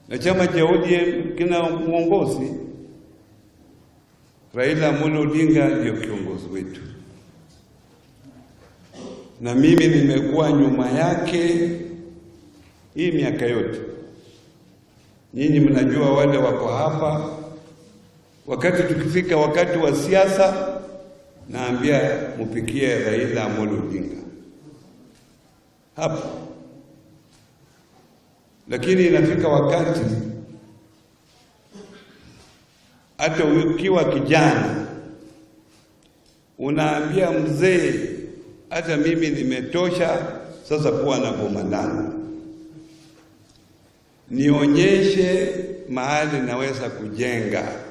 na chama cha ODM kina mwongozi. Raila Amolo Odinga ndio kiongozi wetu, na mimi nimekuwa nyuma yake hii miaka yote. Nyinyi mnajua, wale wako hapa, wakati tukifika wakati wa siasa, naambia mupikie Raila Amolo Odinga hapa lakini inafika wakati hata ukiwa kijana unaambia mzee, hata mimi nimetosha sasa kuwa na boma langu, nionyeshe mahali naweza kujenga